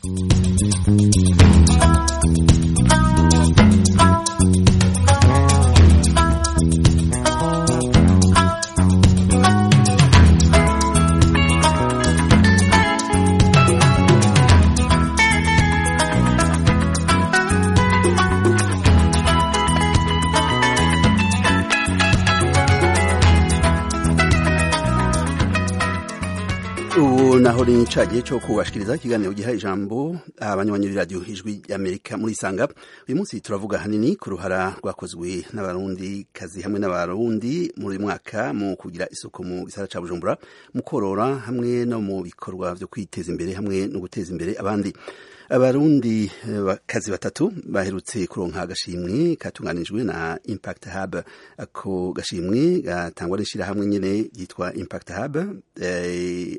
ubu naho ni cagiye co kubashikiriza ikiganiro giha ijambo abanywanyi b'iradiyo ijwi y'amerika muri isanga uyu munsi turavuga hanini ku ruhara rwakozwe n'abarundi kazi hamwe n'abarundi muri mwaka mu kugira isuku mu gisara ca bujumbura mu korora hamwe no mu bikorwa vyo kwiteza imbere hamwe no guteza imbere abandi abarundi eh, kazi batatu baherutse kuronka agashimwe katunganijwe na impact hub ako gashimwe gatangwa n'ishirahamwe nyene ryitwa impact hub eh,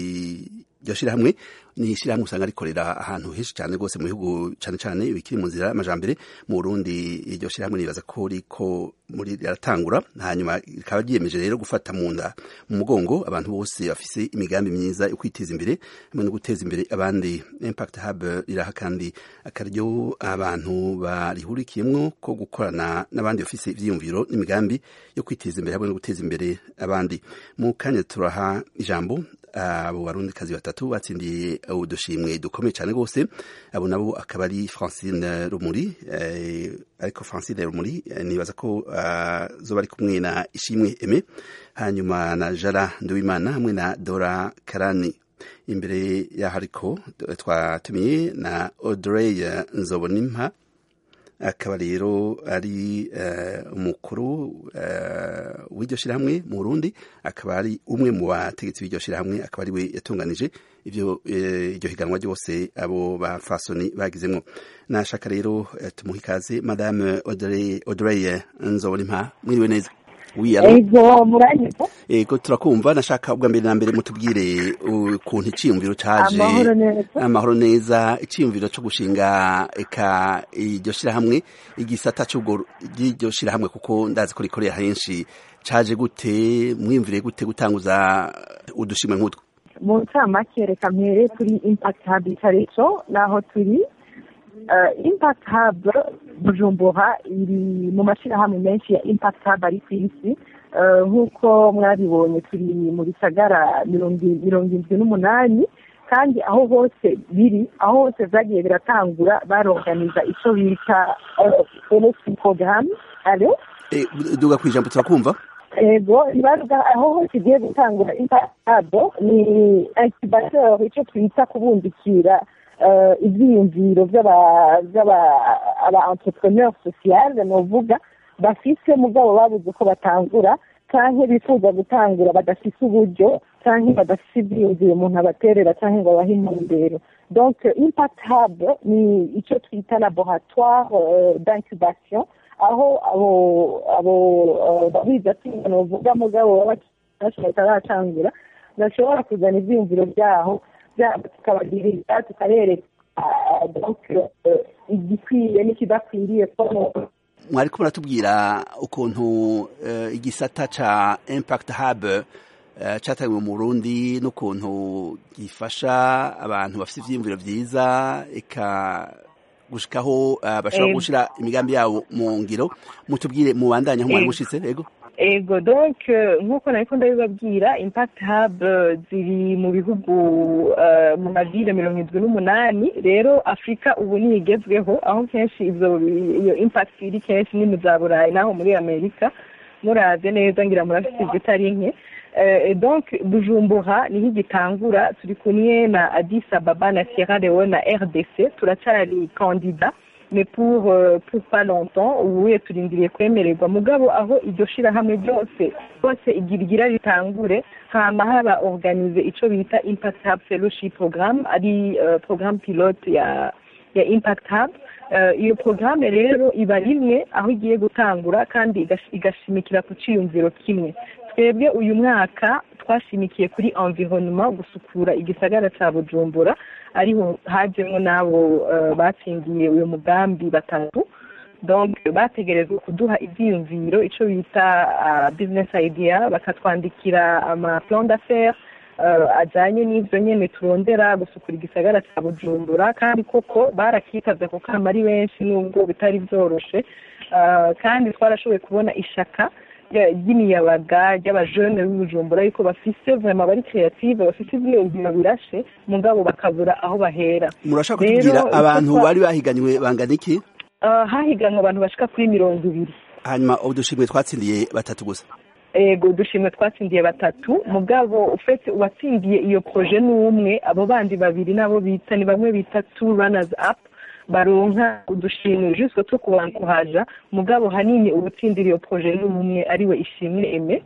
iryo shirahamwe ni ishirahamwe usanga rikorera ahantu henshi cyane rwose mu bihugu cyane cyane bikiri mu nzira y'amajambere mu Burundi iryo shirahamwe nibaza ko riko muri riratangura hanyuma rikaba ryiyemeje rero gufata mu nda mu mugongo abantu bose bafise imigambi myiza yo kwiteza imbere hamwe no guteza imbere abandi impact hub riraha kandi akaryo abantu barihurikiyemwo ko gukorana n'abandi bafise ivyiyumviro n'imigambi yo kwiteza imbere hamwe no guteza imbere abandi mu kanya turaha ijambo abo barundi kazi batatu batsindiye udushimwe dukomeye cyane rwose abo nabo akaba ari Francine Rumuri eh, ariko Francine Rumuri eh, nibaza ko uh, zoba ari kumwe na Ishimwe Aime hanyuma na Jara Nduwimana hamwe na Dora Karani imbere yaho ariko twatumiye na Audrey Nzobonimpa akaba rero ari uh, umukuru uh, w'iryo shirahamwe mu Burundi akaba ari umwe mu bategetsi b'iryo shirahamwe akaba ari we yatunganije ivyo iryo higanwa ryose abo bafasoni bagizemwo nashaka rero uh, tumuha ikaze madame Audrey Audrey Nzobonimpa mwiriwe neza ego muranyita ego turakumva nashaka ubwa mbere na mbere mutubwire ukuntu iciyumviro caje amahoro neza amahoro neza iciyumviro co gushinga eka iryo shirahamwe igisata c'ubwo ry'iryo shirahamwe kuko ndazi ko rikorera henshi caje gute mwiyumvire gute gutanguza udushimwe nk'utwo mu ncamake reka mpere kuri impact hub icarico naho turi uh, impact hub bujumbura iri mu mashirahamwe menshi ya impact hub ari ku isi uh, nk'uko mwabibonye turi mu bisagara mirongo indwi n'umunani kandi aho hose biri aho hose vyagiye biratangura baronganiza ico bita fellowship program alo e, duga kwijambo turakumva ego ibaruga aho hose igiye gutangura impado ni incubateur ico twita kubundikira ivyiyumviro vy'aba entrepreneur social novuga bafise mugabo babuze uko batangura canke bifuza gutangura badafise uburyo canke badafise ivyiyumviro umuntu abaterera canke ngo abahe intumbero donc impact hub ni ico twita laboratoire d'incubation aho abo abo babiza tinga novuga mugabo baba bataratangura bashobora kuzana ivyiyumviro vyaho tukabagirira tukabereka igikwiye n'ikidakwiriye mwariko muratubwira ukuntu igisata ca impact hub cyatangiwe mu Burundi n'ukuntu gifasha abantu bafite ivyiyumviro vyiza eka gushikaho bashobora gushira imigambi yabo mu ngiro mutubwire mubandanya aho mwari mushitse ego ego donc nk'uko nariko ndabibabwira impact hub ziri mu bihugu mu mavile mirongo indwi n'umunani rero afurika ubu niyo igezweho aho kenshi ivyo iyo impact iri kenshi ni mu za burayi naho muri amerika muraze neza ngira murafite izitari nke donc bujumbura niho igitangura turi kumwe na addis ababa na sierra leone na rdc turacari kandida mais pour euh, pour pas longtemps ubuye turindiriye kwemererwa mugabo aho iryo shirahamwe ryose bose igira ritangure hama haba organize ico bita impact hub fellowship program ari uh, programme pilote ya ya impact hub uh, iyo programme rero iba rimwe aho igiye gutangura kandi igashimikira ku ciyumviro kimwe twebwe uyu mwaka twashimikiye kuri environnement gusukura igisagara ca bujumbura ariho hajemwo n'abo batsindiye uyu mugambi batatu donc bategerezwa kuduha ivyiyumviro ico bita business idea bakatwandikira ama plan d'affaires ajyanye n'ibyo nyine turondera gusukura igisagara cya bujumbura kandi koko barakitavye ku kama ari benshi nubwo bitari byoroshe kandi twarashoboye kubona ishaka ry'imiyabaga ry'abajene b'ubujumbura yuko bafise vraiment bari creative bafise ivyiyumviro birashe mugabo bakabura aho bahera murashaka kutubwira abantu bari bahiganywe bangana iki hahiganwe abantu bashika kuri mirongo ibiri hanyuma udushimwe twatsindiye batatu gusa ego udushimwe twatsindiye batatu mugabo ufite uwatsindiye iyo proje ni umwe abo bandi babiri nabo bita ni bamwe bita two runners up baronka udushimwe jusque two kubankuhaja mugabo hanini ubutsindira iyo proje ni umwe ariwe ishimwe eme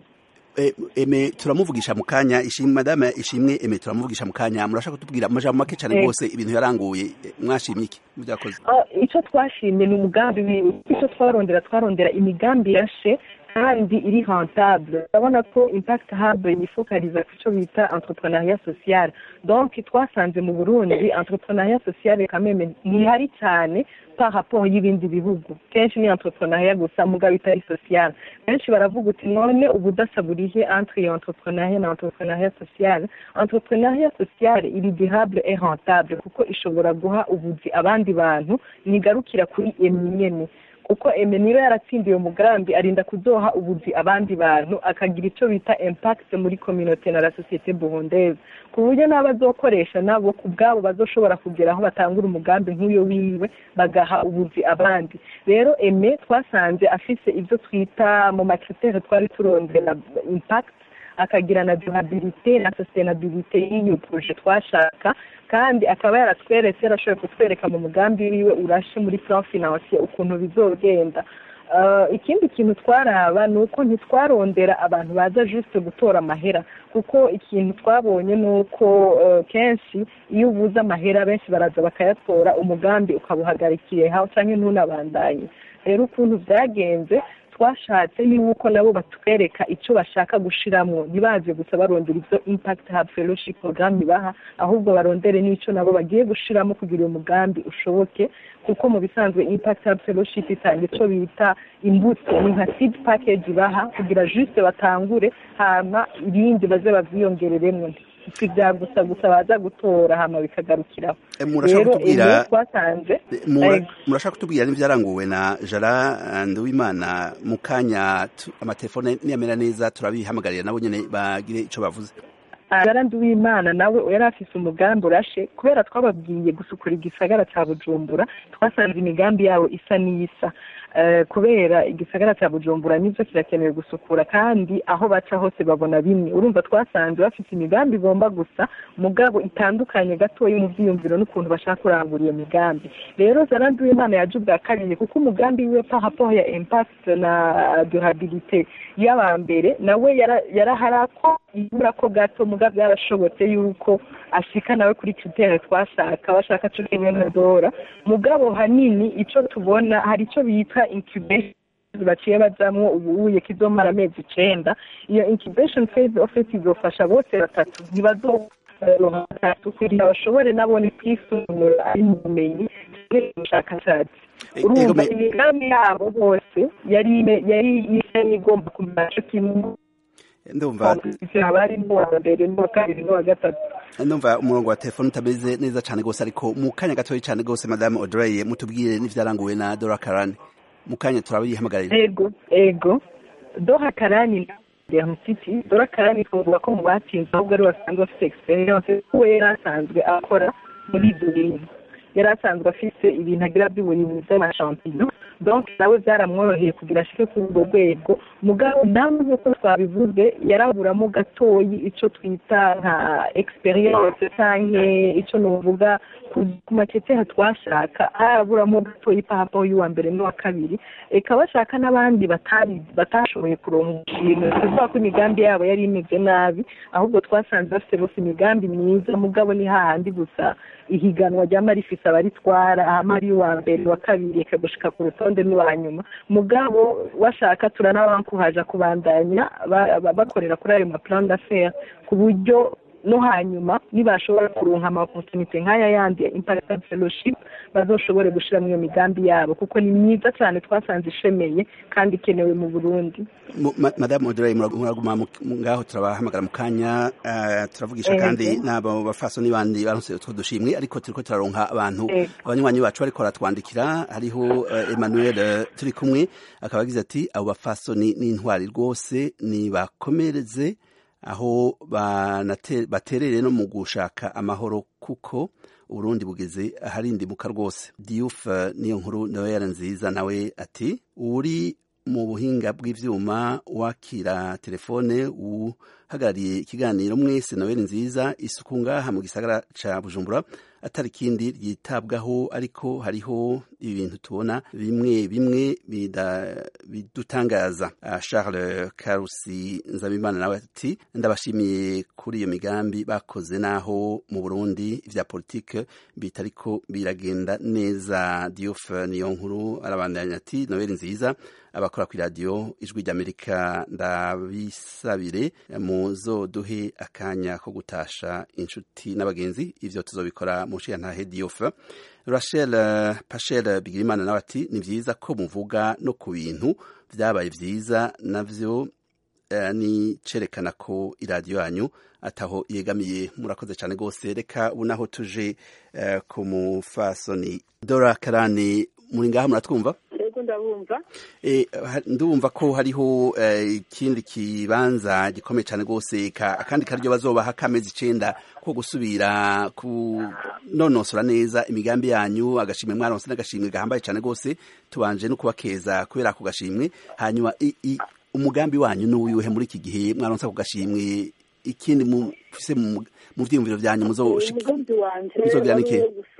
eme turamuvugisha mu kanya ishimwe madame ishimwe eme turamuvugisha mu kanya murashaka kutubwira amajambo make cyane rwose ibintu yaranguye mwashimye iki mubyakoze icyo twashimye ni umugambi icyo twarondera twarondera imigambi yashe kandi iri rentable urabona ko impact hub yifokaliza ku cyo bita entrepreneuriat social donc twasanze mu burundi entrepreneuriat social kameme ntihari cyane par rapport y'ibindi bihugu kenshi ni entrepreneuriat gusa mugabo itari social benshi baravuga uti none ubudasa burihe entre iyo entrepreneuriat na entrepreneuriat social entrepreneuriat social iri durable et rentable kuko ishobora guha ubuzi abandi bantu nigarukira kuri emwe nyene kuko eme niba yaratsindiye umugambi arinda kuzoha ubuzi abandi bantu akagira icyo bita impact muri communauté na la société burundaise ku buryo n'abazokoresha nabo ku bwabo bazoshobora kugera aho batangura umugambi nk'uyo wiwe bagaha ubuzi abandi rero eme twasanze afise ibyo twita mu makritere twari turondera impact akagira na durabilité na sustainabilité y'iyo projet twashaka kandi akaba yaratweretse yarashoboye kutwereka mu mugambi wiwe urashe muri plan financier ukuntu bizogenda ikindi kintu twaraba ni uko ntitwarondera abantu baza juste gutora amahera kuko ikintu twabonye ni uko kenshi iyo ubuze amahera benshi baraza bakayatora umugambi ukabuhagarikiye hawe cyangwa ntunabandanye rero ukuntu byagenze twashatse yuko nabo batwereka icyo bashaka gushiramwo ntibaze gusa barondera ibyo impact hub fellowship program ibaha ahubwo barondere n'icyo nabo bagiye gushiramo kugira uyu mugambi ushoboke kuko mu bisanzwe impact hub fellowship itanga icyo bita imbuto ni nka seed package ibaha kugira juste batangure hama ibindi baze bavyiyongereremwo si bya gusa gusa baza gutora hama bikagarukiraho murashaka kutubwira twasanze murashaka kutubwira n'ivyaranguwe na jara nduwimana mu kanya amatelefone niyamera neza turabihamagarira nabo nyene bagire ico bavuze jara nduwimana nawe yari afise umugambi urashe kubera twababwiye gusukura igisagara ca bujumbura twasanze imigambi yabo isa n'iyisa kubera igisagara cya bujumbura nibyo kirakenewe gusukura kandi aho baca hose babona bimwe urumva twasanze bafite imigambi igomba gusa mugabo itandukanye gatoya mu byiyumviro n'ukuntu bashaka kurangura iyo migambi rero zaranduye imana yaje ubwa kabiri kuko umugambi we pa rapport ya impact na durabilité y'aba mbere nawe yaraharako ibura ko gato mugabo byarashobotse yuko ashika nawe kuri kritere twashaka bashaka cyo kimwe dora mugabo hanini ico tubona hari ico bita incubation baciye bajamwo ubuye kizomara amezi icenda iyo incubation phase office izofasha bose batatu ntibazoronka batatu kugira bashobore nabone kwisumura ari mu bumenyi ubushakashatsi urumva imigambi yabo bose yari yari isa n'igomba kumara co kimwe ndumva abari n'uwa mbere n'uwa kabiri n'uwa gatatu ndumva umurongo wa telefone utameze neza cyane rwose ariko mu kanya gatoya cyane rwose madame Audrey mutubwire n'ivyaranguwe na Dora Karani mu kanya turabihamagarira ego ego Dora Karani City Dora Karani twavuga ko mu batsinze ahubwo ari basanzwe bafite experience kuko yari asanzwe akora muri ibyo bintu yari asanzwe afite ibintu agira by'uburimyi by'amashampino donc nawe byaramworoheye kugira ashike kuri urwo rwego mugabo nawe nk'uko twabivuze yaraburamo gatoyi icyo twita nka experience canke icyo nuvuga ku maketeha twashaka haraburamo gatoyi pahapo y'uwa mbere n'uwa kabiri eka bashaka n'abandi batari batashoboye kuronka ikintu tuvuga ko imigambi yabo yari imeze nabi ahubwo twasanze bafite bose imigambi myiza mugabo ni hahandi gusa ihiganwa ryama rifise abaritwara ahama ari uwa mbere uwa kabiri eka gushika ku rutonde n'uwa nyuma mugabo washaka turanabankuhaja kubandanya bakorera kuri ayo maplan d'affaires ku buryo no hanyuma nibashobora kuronka amaopportunite nk'aya yandi ya impact fellowship bazoshobore gushiramo iyo migambi yabo kuko ni myiza cyane twasanze ishemeye kandi ikenewe mu burundi madamu odoreye muraguma ngaho turabahamagara mu kanya turavugisha kandi n'abo bafasoni bandi baronse utwo dushimwe ariko turiko turaronka abantu abanywanyi bacu bariko baratwandikira hariho emmanuel turi kumwe akaba agize ati abo bafasoni n'intwari rwose nibakomereze aho baterere no mu gushaka amahoro kuko uburundi bugeze aharindimuka rwose diyuf niyo nkuru nawe yari nziza nawe ati uri mu buhinga bw'ivyuma wakira telefone uhagarariye ikiganiro mwese noel nziza isuku ngaha mu gisagara ca bujumbura atari ikindi ryitabwaho ariko hariho ibintu tubona bimwe bimwe bidutangaza charles karusi nzabimana nawe ati ndabashimiye kuri iyo migambi bakoze naho mu burundi vya politike bitariko biragenda neza diof niyo nkuru arabandanya ati noel nziza abakora ku iradiyo ijwi ry'amerika ndabisabire muzoduhe akanya ko gutasha inshuti n'abagenzi ivyo tuzobikora mu nshiyantahe diyofe rachel pachel bigirimana nawe ati ni vyiza ko muvuga no ku bintu vyabaye vyiza navyo ni cerekana ko iradiyo yanyu ataho yegamiye murakoze cyane rwose reka ubu naho tuje ku mufasoni dora karani muri ngaha muratwumva ndabumva ndumva ko hariho ikindi kibanza gikomeye cyane rwose akandi karyo bazobaha k'amezi icenda ko gusubira kunonosora neza imigambi yanyu agashimwe mwaronse n'agashimwe gahambaye cyane rwose tubanje no kubakeza kubera ako gashimwe hanyuma umugambi wanyu n'uwuhe muri iki gihe mwaronse ako gashimwe ikindi mufise mu vyiyumviro vyanyu muzogira niki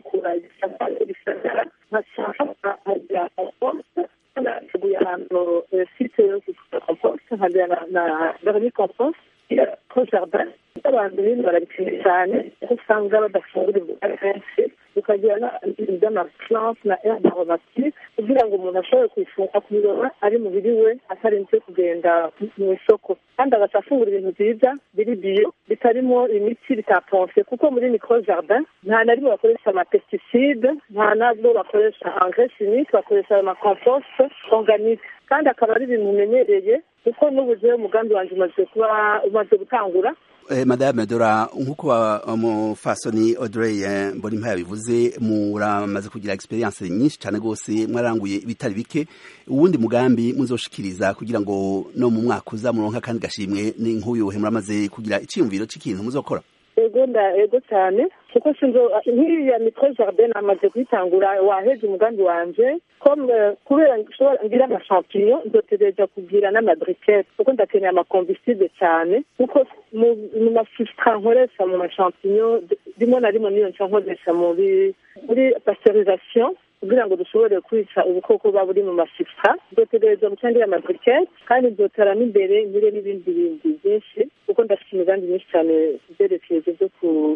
nateguye ahantu site yo gukora compost nkajya na vermi compost ko jardin abantu bindi barabikeneye cyane kuko usanga badafungura imboga kenshi tukagira n'amaplante na herbe aromatique kugira ngo umuntu ashobore kuyifunga kubiroba ari mubiri we atarinze kugenda mu isoko kandi agaca afungura ibintu byiza biri biyo bitarimo imiti bitaponse kuko muri micro jardin nta na rimwe bakoresha amapesticide nta nabwo bakoresha engrais chimique bakoresha amacompost organique kandi akaba ari ibintu umenyereye kuko n'ubu jewe umugambi wanje umaze kuba umaze gutangura madame dora nk'uko umufasoni audrey mbonimpa yabivuze muramaze kugira experience nyinshi cyane rwose mwaranguye ibitari bike uwundi mugambi muzoshikiriza kugira ngo no mu mwaka uza muronka kandi gashimwe ni nk'uyuhe muramaze kugira icyiyumviro cy'ikintu muzokora ego nda ego cyane kuko sinzo nk'iriya mitro jardin amaze kuyitangura waheze umugambi wanje comme kubera ngira amashampinyo nzotegereza kugira n'amadrikete kuko ndakeneye amakombiside cyane kuko mu masistra nkoresha mu mashampinyo rimwe na rimwe niyo nca nkoresha muri muri pasteurisation kugira ngo dushobore kwica ubukoko buba buri mu masistra nzotegereza guca ngira amadrikete kandi nzotera n'imbere ngire n'ibindi bindi byinshi kuko ndafite imigambi myinshi cyane byerekeye byo ku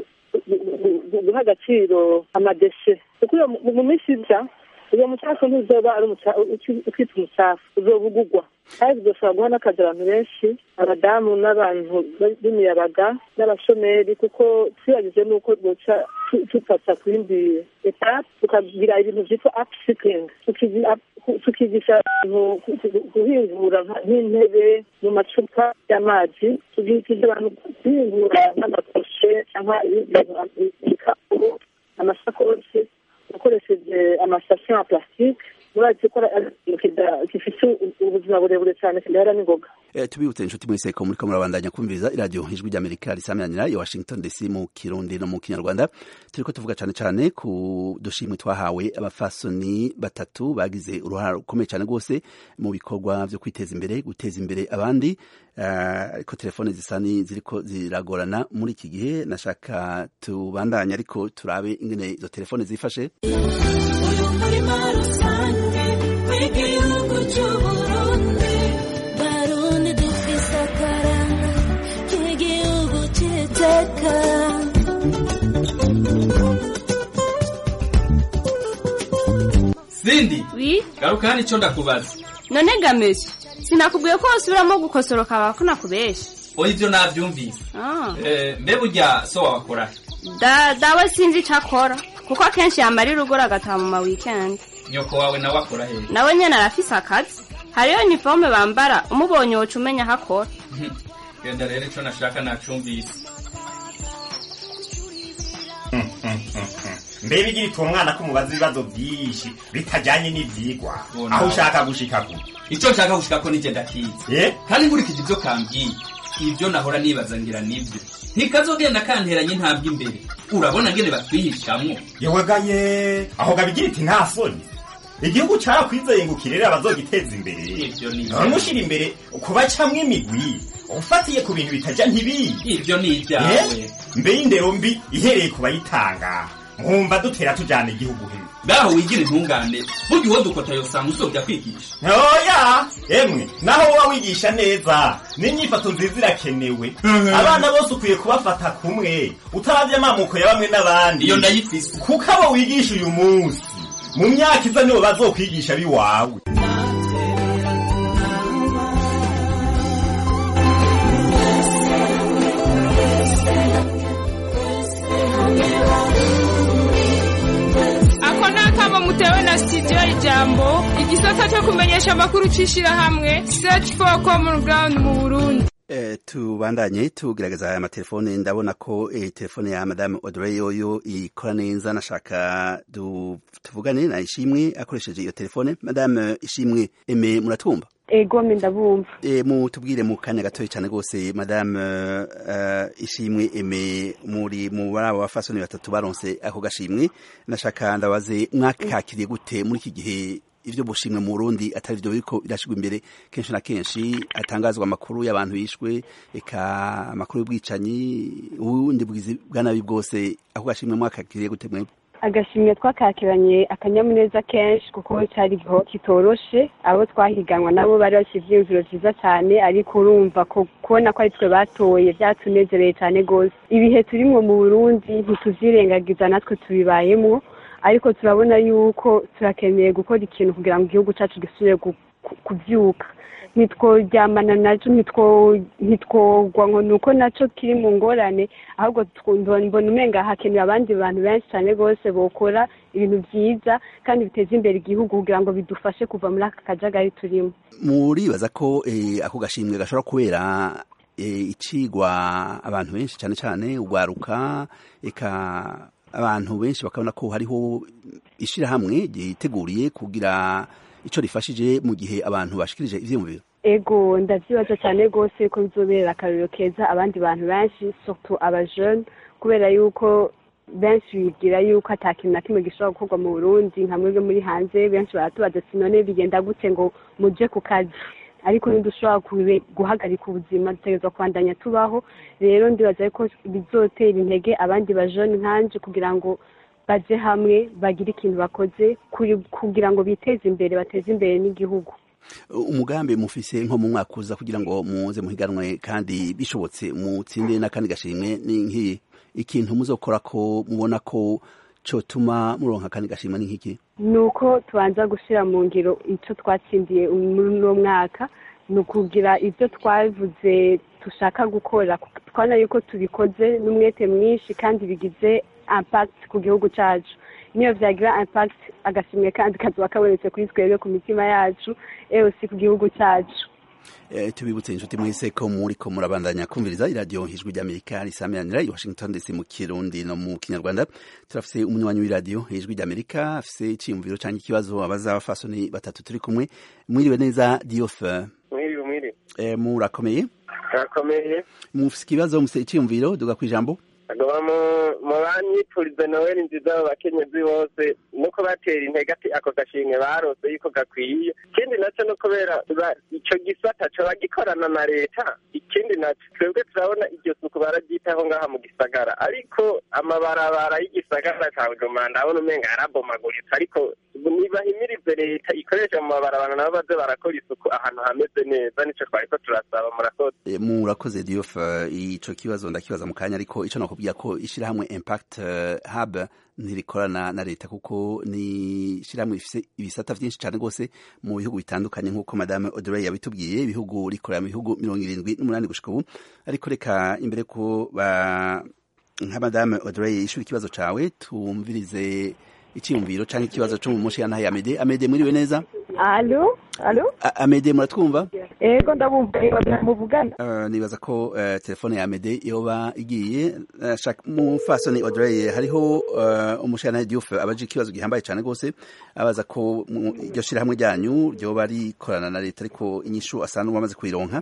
guha agaciro amadeshe kuko mu minsi iza uyo mucafu ntuzoba ari ukita umucafu uzoba ugugwa kandi bizoshobora guha n'akazi abantu benshi abadamu n'abantu b'imiyabaga n'abashomeri kuko tuyagize n'uko duca tufata ku yindi etape tukagira ibintu byitwa upcycling tukigisha abantu guhingura nk'intebe mu macupa y'amazi tukigisha abantu guhingura n'amakoshe cyangwa ibikapu amasakoshi ukoresheje amasasiyo ya plastique murazi ko gifite ubuzima burebure cyane kidahera n'ingoga tubibutse inshuti mwese ko muriko murabandanya kumviriza iradiyo ijwi ry'amerika risamiranyira ya washington dc mu kirundi no mu kinyarwanda turiko tuvuga cane cane ku dushimwe twahawe abafasoni batatu bagize uruhara rukomeye cane rwose mu bikorwa vyo kwiteza imbere guteza imbere abandi ariko uh, telefone zisa ni ziriko ziragorana muri iki gihe nashaka tubandanye ariko turabe ingene izo telefone zifashe uyu murima rusange w'igihugu c'uburundi barundi dufise akaranga k'igihugu c'iteka sindi wi garuka hano ico ndakubaza none gamesha sinakubwiye ko wasubiramo gukosoroka abako nakubesha oya ivyo navyumvise Ah. Eh, mbe burya so wabakora Da, dawe sinzi ico akora kuko akenshi yamara urugora agataha mu ma weekend nyoko wawe nawe akora hehe nawe nyene arafise akazi hariyo uniforme bambara umubonye woca umenya aho akora genda rero ico nashaka nacumvise mbe bigira ituma umwana ko umubaza ibibazo byinshi bitajyanye n'ibyigwa Bona. aho ushaka gushika ku ico nshaka gushikako nije ndakizi kandi nkurikije ivyo kambwiye ivyo nahora nibaza ngira nivyo ntikazogenda kanteranye intambwe imbere urabona ngene batwihishamwo yewegaye aho gabigira iti nta soni igihugu carakwizeye ngo kirere abazogiteza imbere ivyo ni none ushira imbere kubacamwo imigwi ufatiye ku bintu bitajya ntibiyi ivyo ni ivyawe mbe y'indero mbi ihereye ku bayitanga mwumva dutera tujyana igihugu he ngaho wigira intungane burya uwo dukota yosanga usobya kwigisha oya emwe naho woba wigisha neza n'inyifato nziza irakenewe abana bose ukwiye kubafata kumwe utaravye amamuko ya bamwe n'abandi iyo ndayifise kuko abo wigisha uyu munsi mu myaka iza nibo bazokwigisha biwawe ako ni akamo mutewe na studio ijambo igisata cyo kumenyesha amakuru c'ishirahamwe search for common ground mu burundi Eh, tubandanye tugerageza aya matelefone ndabona ko eh, telefone ya madame Audrey yoyo ikora neza nashaka du- tuvugane na Ishimwe akoresheje iyo telefone madame Ishimwe eme muratwumva ego me ndabumva e, mutubwire mu kanya gatoya cyane rwose madame uh, ishimwe eme muri mu barabo bafasoni batatu baronse ako gashimwe nashaka ndabaze mwakakiriye gute muri iki gihe ivyo bushimwe mu Burundi atari vyo biriko birashigwa imbere kenshi na kenshi atangazwa amakuru y'abantu bishwe eka amakuru y'ubwicanyi ubundi bwizi bwa nabi bwose ako gashimwe mwakakiriye gute mwebwe agashimwe twakakiranye akanyamuneza kenshi kuko cyari igiho kitoroshe abo twahiganwa nabo bari bafite ivyiyumviro vyiza cyane ariko urumva ko kubona ko ari twe batoye byatunezereye cyane rwose ibihe turimwo mu burundi ntituvyirengagiza natwe tubibayemwo ariko turabona yuko turakeneye gukora ikintu kugira ngo igihugu cyacu gisubire gu- ku- kuvyuka ntitworyamana naco ntitwo- ntitwogwa ngo ni uko naco kiri mu ngorane ahubwo tw- mbona mbona umenga hakenewe abandi bantu benshi cyane rwose bokora ibintu vyiza kandi biteza imbere igihugu kugira ngo bidufashe kuva muri aka kajagari turimo muribaza ko eh, ako gashimwe gashobora kubera eh, icigwa abantu benshi cyane cyane ugwaruka eka abantu benshi bakabona ko hariho ishirahamwe ryiteguriye kugira ico rifashije mu gihe abantu bashikirije ivyiyumviro ego ndavyibaza cyane rwose ko bizobera akarorero keza abandi bantu benshi surtout abajene kubera yuko benshi bibwira yuko ata kintu na kimwe gishobora gukorwa mu burundi nka mwebwe muri hanze benshi baratubaza ati none bigenda gute ngo muje ku kazi ariko ntidushobora kube- guhagarika ubuzima dutegerezwa kubandanya tubaho rero ndibaza yuko bizotera intege abandi bajene nkanje kugira ngo baje hamwe bagire ikintu bakoze kuri- kugira ngo biteze imbere bateze imbere n'igihugu umugambi mufise nko mu mwaka uza kugira ngo muze muhiganwe kandi bishobotse mutsinde n'akandi gashimwe ni nk'iyi ikintu muzokora ko mubona ko cotuma muronka akandi gashimwe ni nk'iki ni uko tubanza gushyira mu ngiro icyo twatsindiye muri uno mwaka ni ukugira ibyo twavuze dushaka gukora twabona yuko tubikoze n'umwete mwinshi kandi bigize impact ku gihugu cyacu niyo byagira impact agashimwe kandi kazuba kabonetse kuri twebwe ku mitima yacu ewe si ku gihugu cyacu Eh, tubibutse inshuti mwese ko muriko murabandanya kumviriza iradiyo ijwi ry'amerika risamiranira i washington dc mu kirundi no mu kinyarwanda turafise umunywanyi w'iradiyo ijwi ry'amerika afise iciyumviro canke ikibazo abaza abafasoni batatu turi kumwe mwiriwe neza diofe mwiriwe mwiriwe eh, murakomeye harakomeye mufise ikibazo mufise iciyumviro duga kwijambo agaba mu banyipfuriza noweli nziza abakenyezi bose nuko batera intege ati ako gashimwe barose yuko gakwiye ikindi nacyo no kubera ba- ico gisata coba gikorana na leta ikindi naco twebwe turabona iryo suku bararyitaho ngaha mu gisagara ariko amabarabara y'igisagara ca bujumbura ndabona umenga yarabomaguritse ariko nibahimirize leta ikoresha mu mabarabara nabo baze barakora isuku ahantu hameze neza nico twariko turasaba murakoze Eh, murakoze diofe ico kibazo ndakibaza mu kanya ariko ico nakubwira ko ishirahamwe impact eh, hub ntirikorana na leta kuko ni ishyirahamwe rifise ibisata vyinshi cane rwose mu bihugu bitandukanye nk'uko madame Audrey yabitubwiye ibihugu rikorera mu bihugu mirongo irindwi n'umunani gushika ubu ariko reka imbere ko ba nka madame Audrey yishura ikibazo cawe tumvirize icyiyumviro canke ikibazo co mu mushikana Amede Amede muriwe neza alo alo A- Amede muratwumva ego ndabumva muvugana Uh, nibaza ko uh, telefone ya Amede yoba igiye uh, shaka mu fasoni Audrey hariho uh, umushana Diouf abaje ikibazo gihambaye cyane gose abaza ko mu- iryo shira hamwe ryanyu ryoba rikorana na leta ariko inyishu asanzwe bamaze kuyironka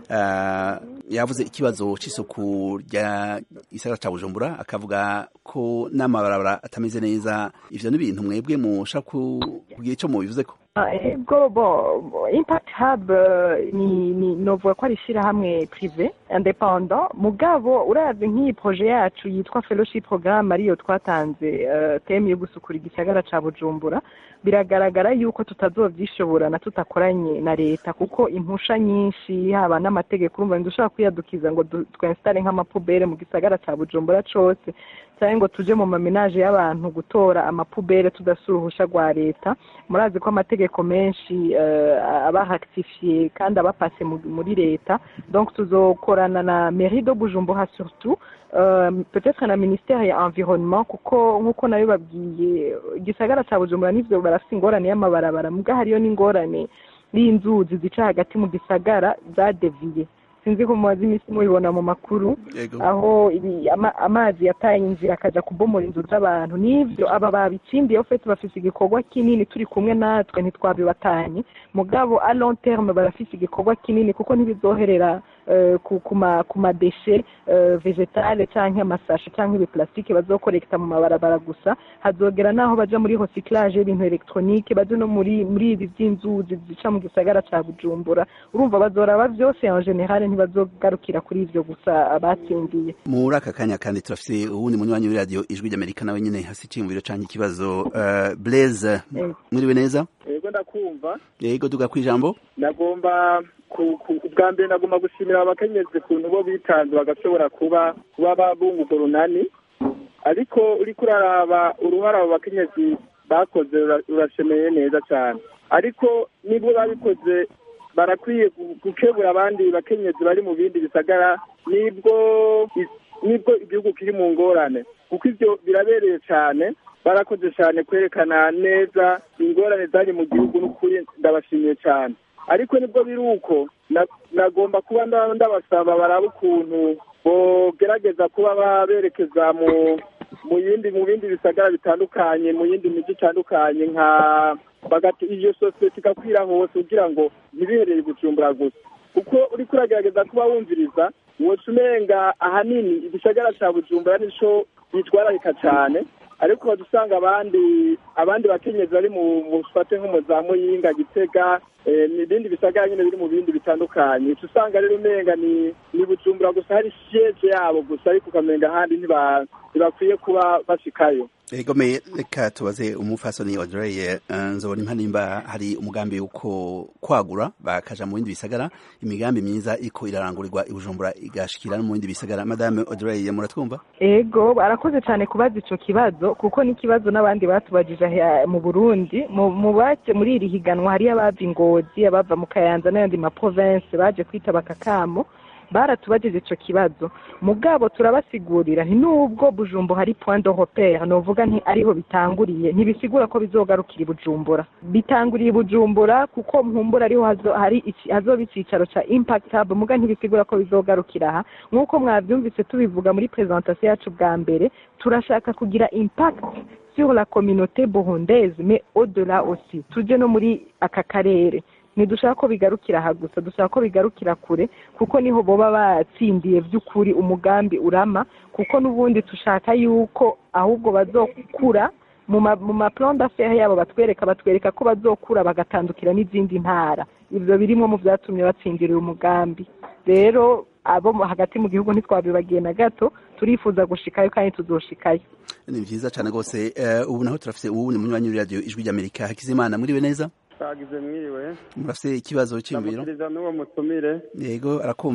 uh, yavuze ikibazo c'isuku rya isara ca Bujumbura akavuga ko n'amabarabara atameze neza ivyo ni ibintu mwebwe mushaka ku- kugira ico mubivuzeko Ah, ego bon impact hub eh, ni ni novuga ko ari ishyirahamwe prive independant mugabo urazi nk'iyi projet yacu yitwa fellowship programme ariyo twatanze eh, teme yo gusukura igisagara ca bujumbura biragaragara yuko tutazovyishoborana tutakoranye na leta kuko impusha nyinshi haba n'amategeko urumva ntidushobora kwiyadukiza ngo du- twinstare nk'amapubere mu gisagara ca bujumbura cose cyangwa ngo tuje mu mamenaje y'abantu gutora amapubere tudasura uruhusha rwa leta murazi ko amategeko menshi eh, aba rectifiye kandi aba pase mu- muri leta donc tuzokorana na mairie de bujumbura surtout euh, peut-être na ministère ya environnement kuko nk'uko nayo babwiye igisagara ca bujumbura n'ivyo barafise ingorane y'amabarabara muga hariyo n'ingorane y'inzuzi zica hagati mu gisagara zadeviye sinzi ko mumaze iminsi mubibona mu makuru Yego. aho ibi- ama- amazi yataye inzira akaja kubomora inzu z'abantu n'ivyo aba babitsindiye ofete bafise igikorwa kinini turi kumwe natwe ntitwabibatanye mugabo a long terme barafise igikorwa kinini kuko ntibizoherera eh, ku ku ma- ku madeshe eh, vegetale canke amasashe canke ibiplastike bazokorekta mu mabarabara gusa hazogera naho baja muri recyclage y'ibintu electronique baje no muri muri ibi vy'inzuzi zica mu gisagara ca bujumbura urumva bazoraba vyose en general ntibazogarukira kuri ivyo gusa abatsindiye muri aka kanya kandi turafise uwundi munywanyi w'iradiyo ijwi ry'amerika nawe nyene hasi iciyumviro canke ikibazo uh, blaise Eh. mwiriwe neza yego ndakumva yego duga kwijambo nagomba ku- ku- ubwa mbere nagomba gushimira abakenyezi ukuntu bo bitanze bagashobora kuba kuba babunguka urunani ariko uriko uraraba uruhara abo bakenyezi bakoze rura- rurashemeye neza cyane ariko nibwo babikoze barakwiye gu- gukebura abandi bakenyezi bari mu bindi bisagara nibwo i- nibwo igihugu kiri mu ngorane kuko ivyo birabereye cyane barakoze cyane kwerekana neza ingorane zari mu gihugu n'ukuri ndabashimiye cyane ariko nibwo biri uko na- nagomba kuba nda- ndabasaba baraba ukuntu bogerageza kuba baberekeza mu mu yindi mu bindi bisagara bitandukanye mu yindi miji itandukanye nka bagati iyo sosiyete igakwira hose kugira ngo ntibiherere gucumbura gusa kuko uriko uragerageza kuba wumviriza woca umenga ahanini igisagara ca bujumbura nico bitwararika cane ariko waza usanga abandi abandi bakenyezi bari mu mufate nko mu za muyinga gitega eh, n'ibindi bisagara nyine biri mu bindi bitandukanye uca usanga rero umenga ni ni bujumbura gusa hari siege yabo gusa ariko ukamenga ahandi ntiba- ntibakwiye kuba bashikayo yego me reka tubaze umufasoni Audrey uh, nzobona impa nimba hari umugambi uko kwagura bakaja mu bindi bisagara imigambi myiza iko irarangurirwa i Bujumbura igashikira no mu bindi bisagara madame Audrey muratwumva ego barakoze cyane kubaza ico kibazo kuko n'ikibazo n'abandi batubajije aha mu burundi mu mu baje muri iri higanwa hariyo abava ingozi abava mu kayanza n'ayandi ma province baje kwitaba akakamo baratubajije ico kibazo mugabo turabasigurira nti nubwo bujumbo hari point de repere novuga nti ariho bitanguriye ntibisigura ko bizogarukira i bujumbura bitanguriye i bujumbura kuko mpumbura ariho hazo, hari iki- hazoba icicaro ca impact hub muga ntibisigura ko bizogarukira aha nk'uko mwavyumvise tubivuga muri presentation yacu bwa mbere turashaka kugira impact sur la communauté burundaise mais au-delà aussi tuje no muri aka karere ntidushaka ko bigarukira aha gusa dushaka ko bigarukira kure kuko niho boba batsindiye by'ukuri umugambi urama kuko n'ubundi dushaka yuko ahubwo bazokura mu ma mu ma plan d'affaires yabo batwereka batwereka ko bazokura bagatandukira n'izindi ntara ibyo birimo mu byatumye batsindira uyu mugambi rero abo mu- hagati mu gihugu ntitwabibagiye na gato turifuza gushikayo kandi tuzoshikayo ni vyiza cane gose uh, ubu naho turafise uwundi munywanyi w'iradiyo ijwi ry'Amerika Hakizimana muriwe neza twagize mwiriwe murafise ikibazo c'imviro ndamukiriza n'uwo mutumire yego arakumva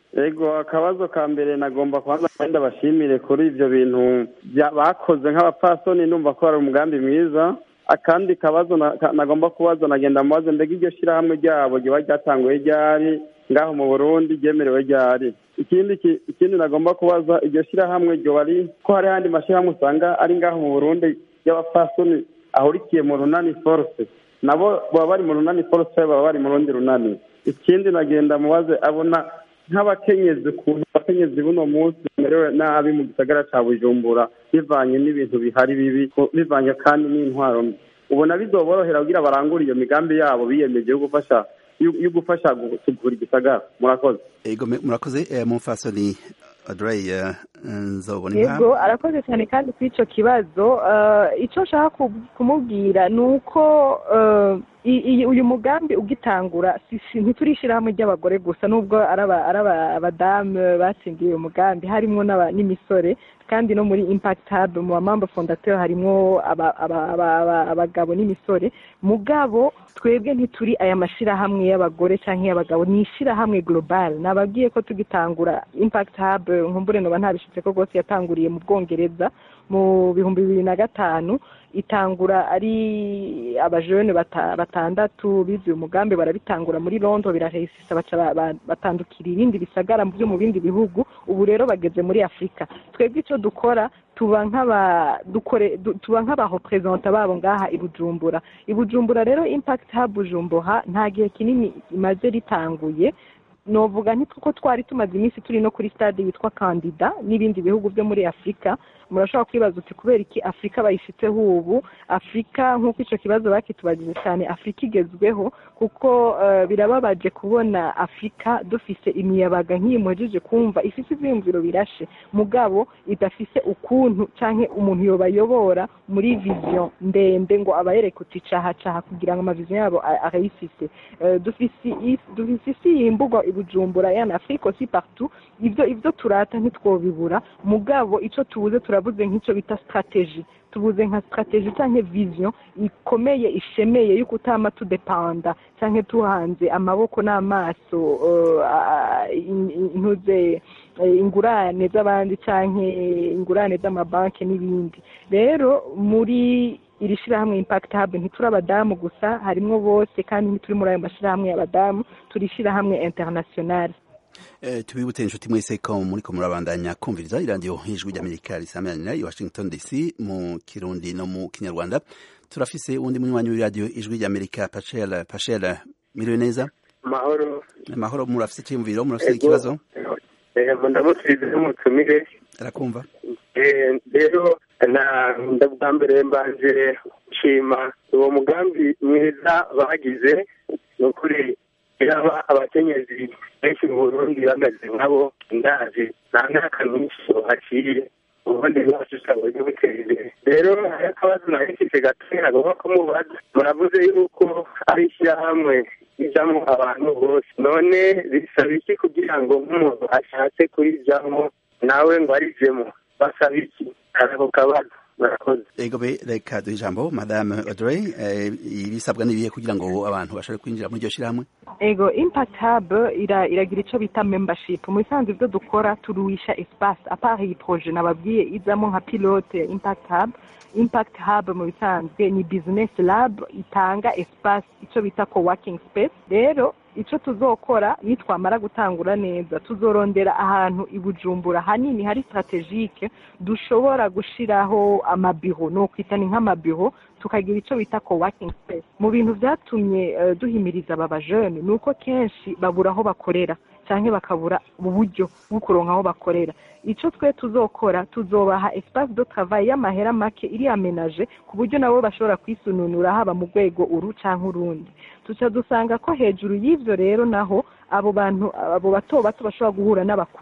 ego akabazo ka mbere nagomba kubanza kandi bashimire kuri ibyo bintu bya- bakoze nk'abapfasoni numva ko ari umugambi mwiza akandi kabazo na- ka- nagomba kubaza nagenda mubaze mbega iryo shyirahamwe ryabo riba ryatanguye ryari ngaho mu burundi ryemerewe ryari ikindi ki- ikindi nagomba kubaza iryo shyirahamwe ryoba ari ko hari ahandi mashyirahamwe usanga ari ngaho mu burundi y'abapfasoni ahurikiye mu runani force nabo baba bari mu runani force baba bari mu rundi runani ikindi nagenda mubaze abona nk'abakenyezi ukuntu abakenyezi buno munsi bamerewe nabi mu gisagara cya bujumbura bivanye n'ibintu bihari bibi bivanye kandi n'intwaro mbi ubona bizoborohera kugira barangure iyo migambi yabo biyemeje yo gufasha yo yo gufasha gusukura igisagara murakoze ego me- murakoze eh, mumfasoni Audrey eh, nzobona yego impamvu arakoze cyane kandi kuri icyo kibazo eh, icyo nshaka ku- kumubwira ni uko eh, i- i- uyu mugambi ugitangura si- si- ntiturishyira hamwe ry'abagore gusa nubwo ari aba- ari aba- abadamu batsindiye uyu mugambi harimo n'aba- n'imisore kandi no muri impact hub mu bamamba fondateur harimo aba- aba- aba- aba- abagabo n'imisore mugabo twebwe ntituri aya mashyirahamwe y'abagore cyangwa y'abagabo ni ishyirahamwe global nababwiye ko tugitangura impact hub nkumbure noba ntabishitse ko rwose yatanguriye mu bwongereza mu bihumbi bibiri na gatanu itangura ari abajene bata- batandatu bize uyu mugambi barabitangura muri londo biraresisa baca ba- ba- batandukira ibindi bisagara byo mu bindi bihugu ubu rero bageze muri afurika twebwe icyo dukora tuba nk'aba dukore du- tuba nk'abarepresenta babo ngaha i bujumbura i bujumbura rero impact hub bujumbura nta gihe kinini imaze ritanguye novuga ntitwo twari tumaze iminsi turi no kuri stade yitwa kandida n'ibindi bihugu byo muri afurika murashobora kwibaza uti kubera iki afurika bayifiteho ubu afurika nk'uko icyo kibazo bakitubajije cyane afurika igezweho kuko eh, birababaje kubona afurika dufise imiyabaga nk'iyi muhejeje kumva ifite ibyiyumviro birashe mugabo idafise ukuntu cyangwa umuntu yobayobora muri vision ndende ngo abayereke uti caha caha kugira ngo amavision yabo a- arayifise Eh, dufise is- dufise isi yimbugwa i bujumbura yana afurika aussi partout ibyo ibyo turata ntitwobibura mugabo icyo tubuze turabuze nk'icyo bita strategy tubuze nka strategy cyangwa vision ikomeye ishemeye y'uko utama tudepanda cyangwa tuhanze amaboko n'amaso eh, a- a- in- in- intuze eh, ingurane z'abandi cyangwa ingurane z'amabanki n'ibindi rero muri iri shyirahamwe impact hub ntituri abadamu gusa harimo bose kandi ntituri muri ayo mashyirahamwe y'abadamu turi ishyirahamwe international Eh, tubibutse inshuti mwese ko muriko murabandanya kumviriza iradiyo ijwi ry'amerika risamanira i washington dc mu kirundi no mu kinyarwanda turafise uwundi munywanyi w'iradiyo ijwi ry'amerika pachel pachel miriwe neza amahoro amahoro murafise iciyumviro murafise Ego. ikibazo Eh, ndamutse n'umutumire arakumva Eh, rero na ndabwa mbere mbanje nshima uwo mugambi mwiza bagize ni ukuri yaba abakenyezi benshi mu burundi bameze nkabo ndazi nta myaka myinshi haciye ubundi bwacu tutabonye butera imbere rero hari akabazo nari mfite gatoya nagomba kumubaza muravuze yuko ari ishyirahamwe rijamo abantu bose none bisaba iki kugira ngo nk'umuntu ashatse kurijamo nawe ngo arijemo basaba iki ako kabazo murakoze ego be reka duhe ijambo madame audrey eh, ibisabwa n'ibihe kugira ngo abantu bashobore kwinjira muri iryo shyirahamwe ego impact hub ira, iragira icyo bita membership mu bisanzwe ibyo dukora turuhisha espace apart iyi projet nababwiye izamo nka pilote impact hub impact hub mu bisanzwe ni business lab itanga espace icyo bita co-working space rero icyo tuzokora nitwamara gutangura neza tuzorondera ahantu i bujumbura hanini hari strategique dushobora gushiraho amabiro ni ukwita ni nk'amabiro tukagira icyo bita co-working space mu bintu byatumye eh, duhimiriza aba bajene ni uko kenshi babura aho bakorera cyangwa bakabura uburyo bwo kuronka aho bakorera icyo twe tuzokora tuzobaha espace de travail y'amahera make iri amenaje ku buryo nabo bashobora kwisununura haba mu rwego uru cyangwa urundi tuca dusanga ko hejuru y'ivyo rero naho abo bantu abo bato bato bashobora guhura n'abakuru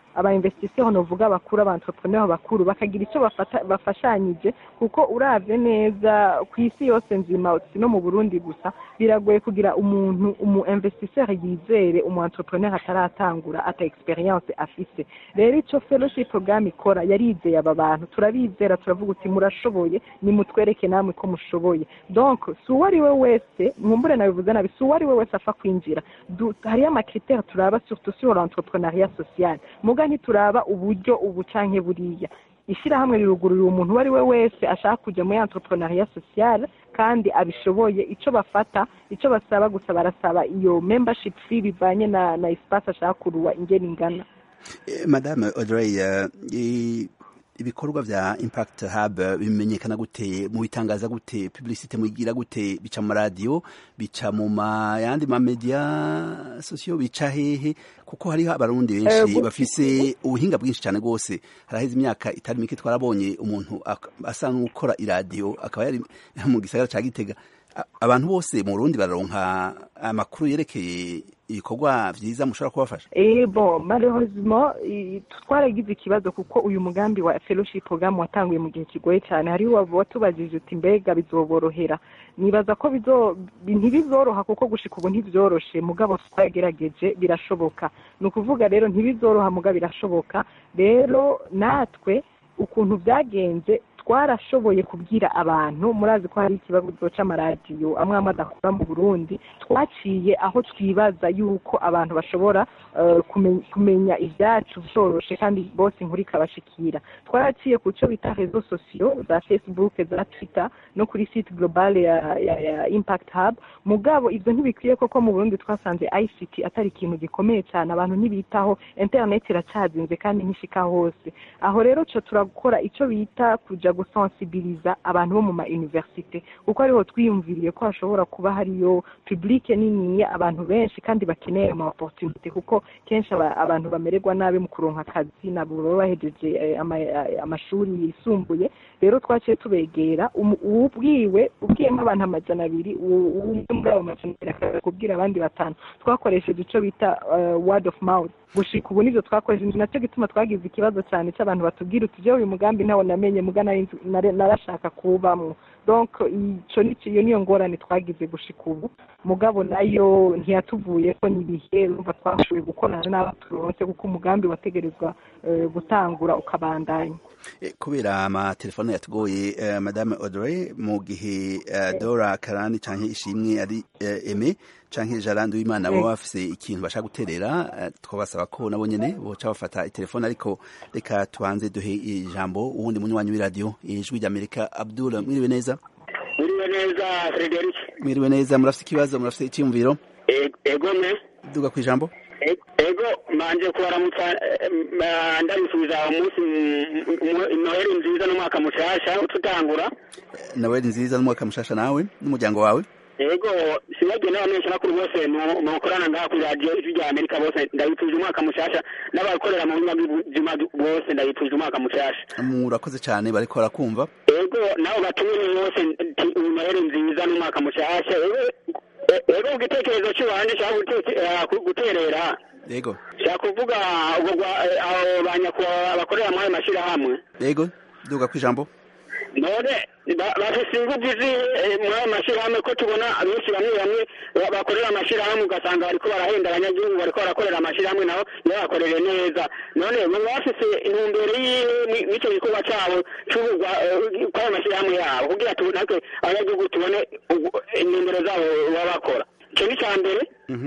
aba investisseurs novuga bakuru aba entrepreneur bakuru bakagira icyo bafata bafashanyije kuko uravye neza ku isi yose nzima si no mu Burundi gusa biragoye kugira umuntu umu investisseur yizere umu entrepreneur ataratangura ata experience afise rero ico fellowship program ikora yarizeye aba bantu turabizera turavuga uti murashoboye nimutwereke namwe ko mushoboye donc si uwo ari we wese mwumbure nabivuze nabi si uwo ari we wese apfa kwinjira Du- hariyo amakritère turaba surtout sur l'entrepreneuriat social muga ntituraba uburyo ubu canke buriya ishyirahamwe rirugururira umuntu uwo ari we wese ashaka kujya muri entrepreneuriat social kandi abishoboye icyo bafata icyo basaba gusa barasaba iyo membership fee bivanye na na espace ashaka kuruwa ingene ingana Eh, madame audrey eh, i- ibikorwa vya impact hub eh, bimenyekana gute mubitangaza gute publicité muyigira gute bica mu radio bica mu ma yandi ma media sosiyo bica hehe kuko hariho abarundi Eh, benshi gu- bafise ubuhinga bwinshi cyane rwose haraheze imyaka itari mike twarabonye umuntu ak- asa n'ukora iradiyo akaba yari mu gisagara ca gitega A- abantu bose mu Burundi bararonka amakuru yerekeye ibikorwa vyiza mushobora kubafasha Eh bon malheureusement i- twaragize ikibazo kuko uyu mugambi wa fellowship program watanguye mu gihe kigoye cyane hariho waba watubajije uti mbega bizoborohera nibaza ko bizo bi- ntibizoroha kuko gushika ubu ntivyoroshe mugabo twagerageje birashoboka ni ukuvuga rero ntibizoroha mugabo birashoboka rero natwe ukuntu byagenze twarashoboye kubwira abantu murazi ko hari ikibazo c'amaradiyo amwe amwe adakora mu burundi twaciye aho twibaza yuko abantu bashobora eh, kumen- kumenya ibyacu vyoroshe kandi bose inkuru ikabashikira twaraciye ku cyo bita rezo sosiyo za facebook za twitter no kuri site global ya, ya, ya impact hub mugabo ivyo ntibikwiye koko mu burundi twasanze ict atari ikintu gikomeye cyane abantu ntibitaho internet iracazinze kandi ntishika hose aho rero co turakora ico bita kuja gusensibiliza abantu bo mu ma universite kuko ariho twiyumviriye ko hashobora kuba hariyo publike niniya abantu benshi kandi bakeneye ama opportunité kuko kenshi aba- abantu bamererwa nabi mu kuronka akazi nabo baba bahejeje eh, ama- eh, amashuri yisumbuye rero twaciye tubegera umu- uwubwiwe ubwiyemo abantu amajana abiri uwo- umwe muri abo majana abiri akaza kubwira abandi batanu twakoresheje ico bita eh, word of mouth gushika ubu nivyo twakoresheje nacyo gituma twagize ikibazo cyane cy'abantu batubwira uti jewe uyu mugambi ntawo namenye muga nari nzi- nare- narashaka kuwubamwo donc ico ni iyo niyo ngorane twagize gushika ubu mugabo nayo ntiyatuvuye ko ni ibihe urumva twashoboye gukorana n'abo turonse kuko umugambi wategerezwa eh, gutangura ukabandanya Eh, kubera amatelefone yatugoye eh, madame audrey mu gihe eh, dora karani canke ishimwe ari eh, eme canke jarandi w'imana Mm. baba bafise ikintu bashaka guterera eh, twabasaba ko nabo nyene boca bafata itelefone ariko reka tubanze duhe ijambo uwundi munywanyi w'iradiyo ijwi ry'amerika abdul mwiriwe neza Uriwe neza Frederic mwiriwe neza murafise ikibazo murafise icyiyumviro E- ego me duga ku ijambo E- ego manje kubaramutsa eh, ma- ndabisubiza umunsi m- m- noheli nziza n'umwaka mushasha ututangura nawe nziza n'umwaka mushasha nawe n'umuryango wawe ego sinagiye n'abamenyesha makuru bose mu- mukorana ngaha kuri radiyo ijwi rya amerika bose ndabifuje umwaka mushasha n'abakorera mu binyabuzima bose ndabifuje umwaka mushasha murakoze cyane bariko barakumva ego nabo batumire bose nti noheli nziza n'umwaka mushasha ego e- ego ku gitekerezo cy'iwanje nshaka guteke- eh, ku- guterera yego nshaka kuvuga ubwo gwa- eh, abo banyakubahwa bakorera muri ayo mashyirahamwe yego duga ku ijambo none ba- bafise ingufu zi eh, muri ayo mashyirahamwe ko tubona abenshi bamwe bamwe ba- bakorera amashyirahamwe ugasanga bariko barahenda abanyagihugu bariko barakorera amashyirahamwe nabo ntibabakorere neza none baba bafise intumbero yiwe n'icyo gikorwa cabo c'ubugwa eh, kw'ayo mashyirahamwe yabo kugira tu- natwe abanyagihugu tubone ugu- intumbero zabo baba bakora ico ni ica mbere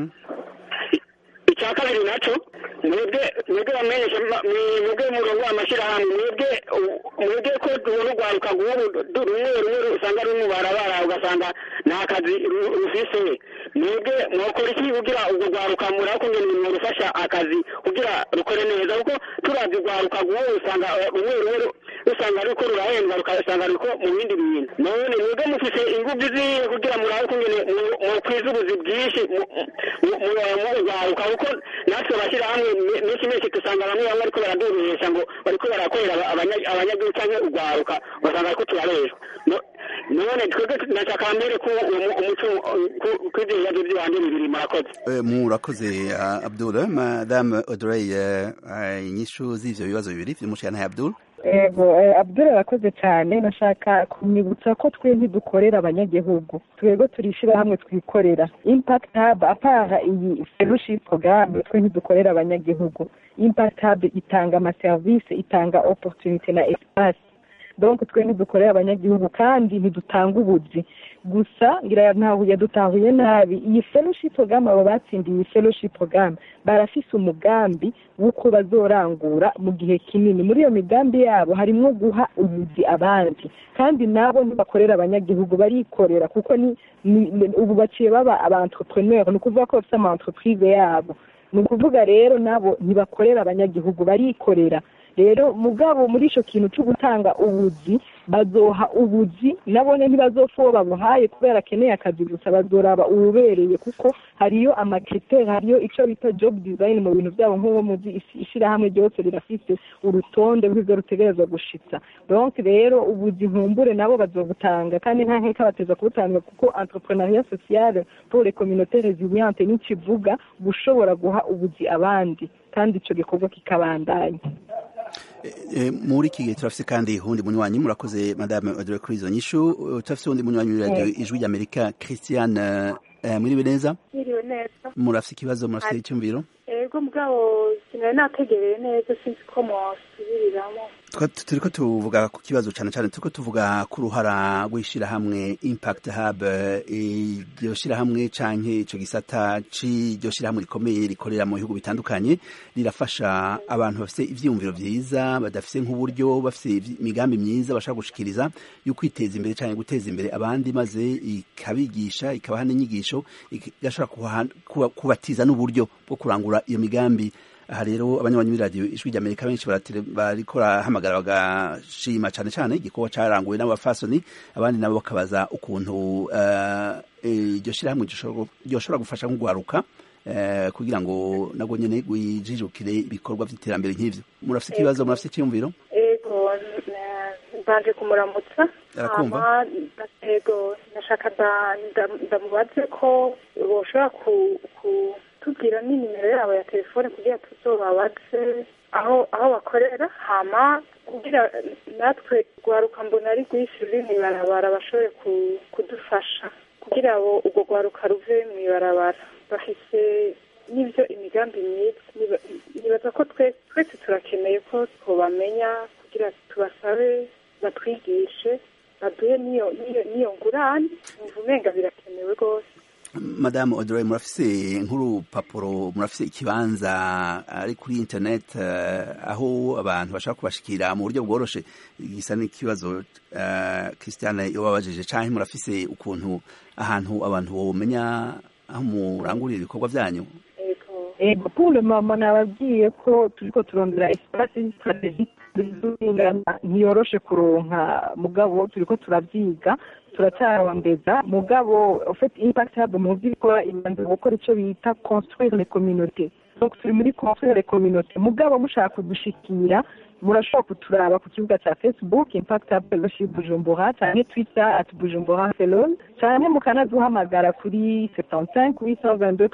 icya kabiri naco mwebwe mwebwe bamenyesha ma- mwe- mwebwe murongo w'amashyirahamwe mwebwe u- mwebwe ko tubona urwaruka rw'ubu du- rumwe rumwe usanga ruri mu barabara ugasanga nta kazi ru- rufise mwebwe mwokora iki kugira urwo rwaruka murako ngene mworufasha akazi kugira rukore neza kuko turavye urwaruka rw'ubu usanga eh, rumwe rumwe ru- usanga ruriko rurahendwa rugasanga ruriko mu bindi bintu none mwebwe mufise ingufu zihe kugira murabe kungene mu- mukwiza ubuzi bwinshi mu- mu- mu- mu rwaruka kuko natwe abashyirahamwe me- menshi menshi dusanga bamwe bamwe bariko baradurisha ngo bariko barakorera aba- abanya- abanyagihugu canke urwaruka ugasanga bariko turareshwa No- none twebwe ndashaka mbere ko umu- umuco kw'ivyo bibazo vy'iwanje bibiri murakoze Eh, murakoze uh, abdul madame audrey uh, uh, inyishu z'ivyo bibazo bibiri vy'umushiyantahe abdul ego eh, abdul arakoze cyane nashaka kumwibutsa ko twe ntidukorera abanyagihugu twebwe turishira hamwe twikorera impact hub apara iyi fellowship programme twe ntidukorera abanyagihugu impact hub itanga amaserivisi itanga opportunity na espace donc twe ntidukorera abanyagihugu kandi ntidutanga ubuzi gusa ngira ntahuye dutahuye nabi iyi fellowship program abo batsindiye iyi fellowship program barafise umugambi w'uko bazorangura mu gihe kinini muri iyo migambi yabo harimwo guha ubuzi abandi kandi nabo ntibakorera abanyagihugu barikorera kuko ni, ni, ni ubu baciye baba aba entrepreneur ni ukuvuga ko bafite ama entreprise yabo ni ukuvuga rero nabo ntibakorera abanyagihugu barikorera rero mugabo muri ico kintu cyo gutanga ubuzi bazoha ubuzi nabone ntibazopfa uwo babuhaye kubera akeneye akazi gusa bazoraba uwubereye kuko hariyo amakriteri hariyo ico bita job design mu bintu byabo nk'uwo muzi isi- ishirahamwe ryose rirafise urutonde rw'ivyo rutegerezwa gushitsa donc rero ubuzi nkumbure nabo bazobutanga kandi nta nkeka bateza kubutanga kuko entrepreneuriat social pour les communautés résilientes n'ikivuga gushobora guha ubuzi abandi kandi ico gikorwa kikabandanya Eh, muri iki gihe turafise kandi uwundi munywanyi murakoze madame audrey kuri izo nyishu Uh, turafise uwundi munywanyi w'iradiyo Eh. ijwi ry'amerika christiane uh, mwiriwe neza Mwiriwe neza murafise ikibazo murafise Ati- icyumviro ego mugabo sinari nategereye neza sinzi ko mwasubiriramo Twa- turiko tuvuga ku kibazo cane cane turiko tuvuga ku ruhara rw'ishirahamwe impact hub eh, iryo shirahamwe canke ico gisata c'iryo shirahamwe rikomeye rikorera mu bihugu bitandukanye rirafasha abantu bafise ivyiyumviro vyiza badafise nk'uburyo bafise ivy- imigambi myiza bashaka gushikiriza yo kwiteza imbere canke guteza imbere abandi maze ikabigisha ikabaha n'inyigisho igashobora kubaha- kuba- kubatiza n'uburyo bwo kurangura iyo migambi aha rero abanywanyi b'iradiyo ijwi ry'amerika benshi baratele- bariko barahamagara bagashima cane cane igikorwa caranguwe n'abafasoni abandi nabo bakabaza ukuntu eh, iryo shirahamwe ryoshobora- ryoshobora gufasha nk'ugwaruka eh, kugira ngo nabwo nyene gwijijukire ibikorwa vy'iterambere nk'ivyo murafise ikibazo murafise icyumviro ego n- mbanje kumuramutsa Arakumva. hama ego nashaka nda- nda- ndamubaze ko boshobora ku- kutubwira n'inimero yabo ya telefone kugira tuzobabaze aho aho bakorera hama kugira natwe rwaruka mbona ari rwinshi ruri mw'ibarabara bashobore ku- kudufasha kugira ngo urwo rwaruka ruve mw'ibarabara bafise n'ibyo imigambi myiza Niba- nibaza ko twe- twese turakeneye ko twobamenya kugira tubasabe batwigishe baduhe n'iyo n'iyo- n'iyo ngurane numva umenga birakenewe rwose madame audrey murafise nk'urupapuro murafise ikibanza ari kuri internet eh, aho abantu bashaka kubashikira mu buryo bworoshe gisa n'ikibazo eh, christiane yobabajije canke murafise ukuntu ahantu abantu bomenya aho murangurira ibikorwa vyanyu ego pour le moment nababwiye ko turiko turondera espace strategique zingana ntiyoroshe kuronka mugabo turiko turavyiga turacarondeza mugabo en fait impact hub mu vy'ikora ibanza gukora ico bita construire les communautés donc turi muri construire les communautés mugabo mushaka kudushikira murashobora kuturaba ku kibuga ca facebook impact hub fellowship bujumbura canke twitter at bujumbura fellows canke mukanaduhamagara kuri 75 822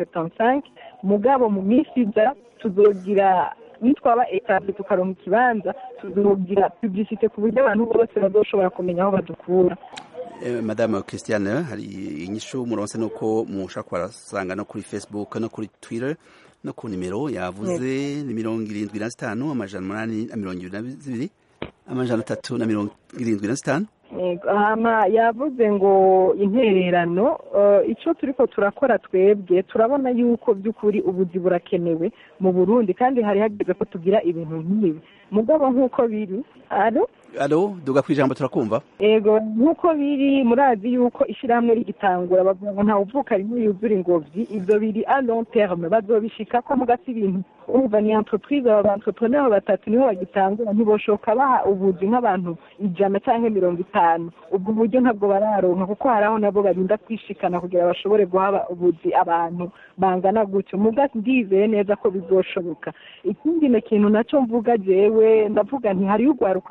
375 mugabo mu minsi iza tuzogira nitwaba etape tukaronka ikibanza tuzogira publicité ku buryo abantu bose bazoshobora kumenya aho badukura Eh, madame christiane hari inyishu muronse nuko mushaka kubarasanga no kuri facebook no kuri twitter no ku nimero yavuze ni mirongo irindwi na zitanu amajana umunani na mirongo ibiri na zibiri amajana atatu na mirongo irindwi na zitanu Yego, hama yavuze ngo intererano eh, ico turiko turakora twebwe turabona yuko by'ukuri ubuzi burakenewe mu burundi kandi hari hageze ko tugira ibintu nk'ibi mugabo nk'uko biri alo alo duga kwijambo turakumva ego nk'uko biri murazi yuko ishyirahamwe rigitangura bavuga ngo ntawe uvuka rimwe yuzura ingobyi ibyo biri a long terme bazobishika ko mugasi ibintu urumva ni entreprise aba entrepreneur batatu niho bagitangura ntiboshoka baha ubuzi nk'abantu ijana cyangwa mirongo itanu ubwo buryo ntabwo bararonka kuko hari aho nabo barinda kwishikana kugira bashobore guha ubuzi abantu bangana gutyo mugasi ndizeye neza ko bizoshoboka ikindi ni kintu nacyo mvuga jewe ndavuga nti hariyo urwaruka rwinshi